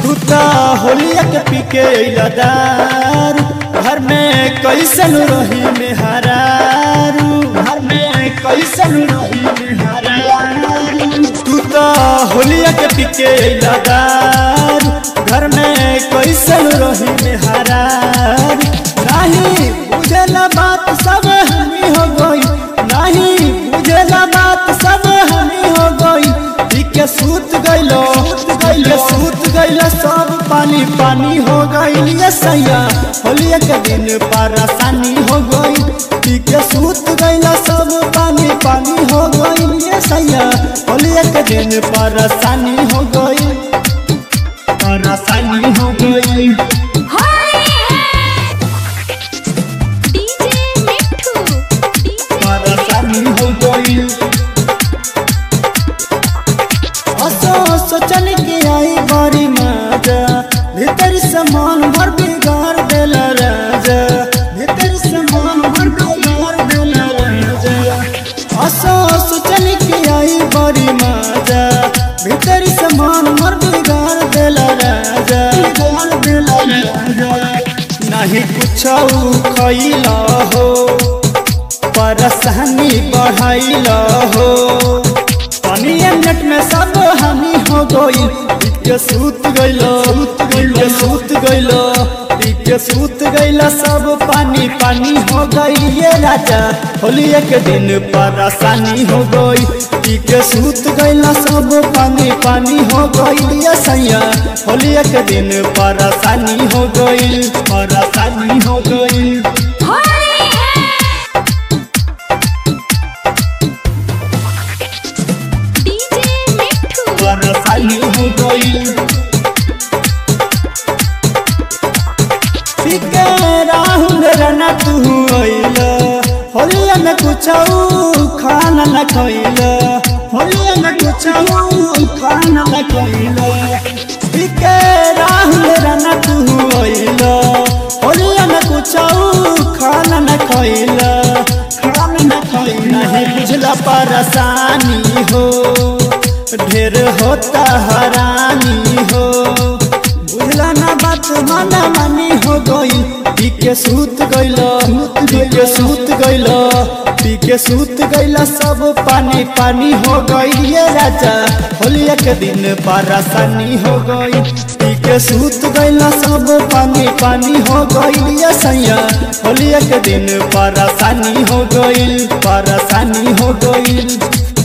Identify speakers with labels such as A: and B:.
A: तू तो होलिया के पी के अइला दारू घर में कैसन रही में हरारू घर में कैसन रही में हरारू तू तो होलिया के पी के अइला दारू घर में कैसन रही में हरारू नहीं बुझला बात सब हमी हो गई नहीं बुझला बात सब हमी हो गई पी के सूत गइलो गइलो सूत गइलो सब पानी पानी हो गइल ये सैया होलिया के दिन परेशानी हो गई पी के सूत गइलो सब पानी पानी हो गइल ये सैया होलिया के दिन परेशानी हो गई परेशानी हो गई
B: डीजे मिठू
A: परेशानी हो गई असो सोचन के आई बारी मजा भीतर समान भर बिगाड़ देल राजा भीतर समान भर बिगाड़ देल राजा असो सोचन के आई बारी मजा भीतर समान भर बिगाड़ देल राजा बिगाड़ देल राजा नहीं कुछ खैला हो परेशानी बढ़ाइल हो पानिया मिनट में सब हानि हो गई के सूत गइल के सूत गइल के सूत गइल सब पानी पानी हो गई ये राजा होलिया के दिन परेशानी हो गई के सूत गइल सब पानी पानी हो गई ये सैया होलिया के दिन परेशानी हो गई परेशानी हो गई
B: डीजे मिठू
A: परेशानी हो गई फिके राहुल रना तू अइल होलिया में कुछ खाना न खइल होलिया में कुछ खाना न खइल फिके राहुल रना तू अइल होलिया में कुछ खाना न खइल खाना न खइल नहीं बुझला परेशानी हो ढेर होता हरानी हो बुझला ना बात माना मानी हो गई पी के सूत गइल पी के सूत गइल पी के सूत गइल सब पानी पानी हो गई ये राजा होलिया के दिन परेशानी हो गई पी के सूत गइल सब पानी पानी हो गई ये सैया होलिया के दिन परेशानी हो गई परेशानी हो गई